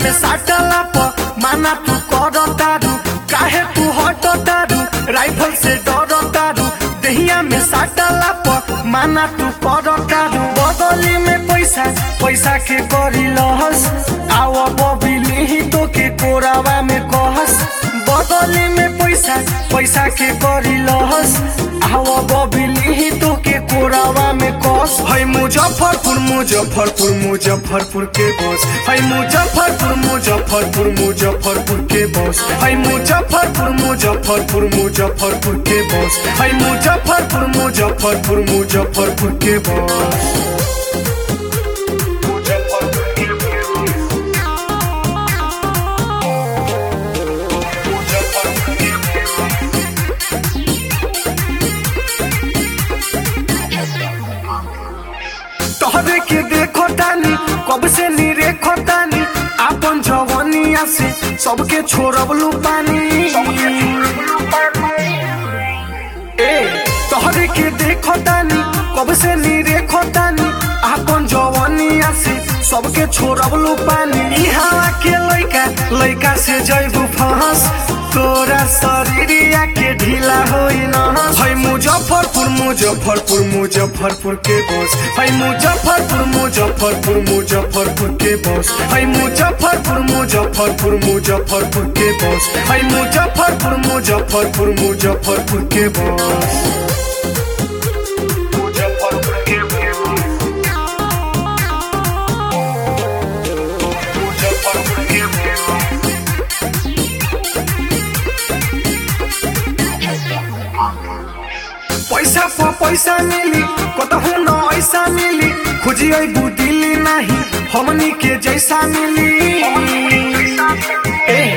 में साटला प माना तू कर तारू काहे तू हट तारू राइफल से डर तारू दहिया में साटला प माना तू कर तारू बदली में पैसा पैसा के करी लहस आव बबिली ही तो के कोरावा में कहस बदली में पैसा पैसा के करी लहस आव बबिली ही तो के कोरावा में कहस है मुजफ्फरपुर मुजफ्फरपुर मुजफ्फरपुर के बस है मुजफ्फरपुर मुजफ्फरपुर मुजफ्फरपुर के बस है मुजफ्फरपुर मुजफ्फरपुर मुजफ्फरपुर के बस है मुजफ्फरपुर मुजफ्फरपुर मुजफ्फरपुर के बस तोहरे के देखो तानी कब से नी रेखो तानी आपन जवनिया से सबके छोड़बलू पानी ए तोहरे के देखो तानी कब से नी रेखो तानी आपन जवनिया से सबके छोड़बलू पानी ई हवा के लइका लइका से जइबू फहस तोरा शरीरिया के ढीला होई न है मुजफ्फरपुर मुजफ्फरपुर मुजफ्फरपुर के बस है मुजफ्फरपुर मुजफ्फरपुर मुजफ्फरपुर के बस है मुजफ्फरपुर मुजफ्फरपुर मुजफ्फरपुर के बस है मुजफ्फरपुर मुजफ्फरपुर मुजफ्फरपुर के बस मुजफ्फरपुर के मुजफ्फरपुर के पैसा पर पैसा मिली कतहु न ऐसा मिली खोजी अबू दिल्ली नहीं हमनी के जैसा मिली ए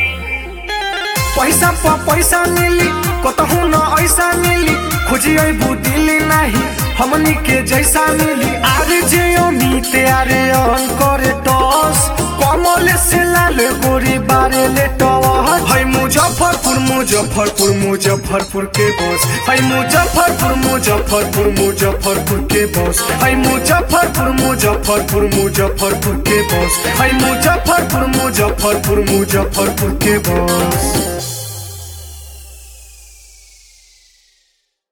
पैसा पर पैसा मिली कतहु न ऐसा मिली खोजी अबू दिल्ली नहीं हमनी के जैसा मिली आरे जे अमित आरे करे टॉस कमल से लाल गोरी बारे ले टॉस है मुजफ्फरपुर मुजफ्फरपुर मुजफ्फरपुर के बस है मुजफ्फरपुर मुजफ्फरपुर मुजफ्फरपुर के बस है मुजफ्फरपुर मुजफ्फरपुर मुजफ्फरपुर के बस है मुजफ्फरपुर मुजफ्फरपुर मुजफ्फरपुर के बस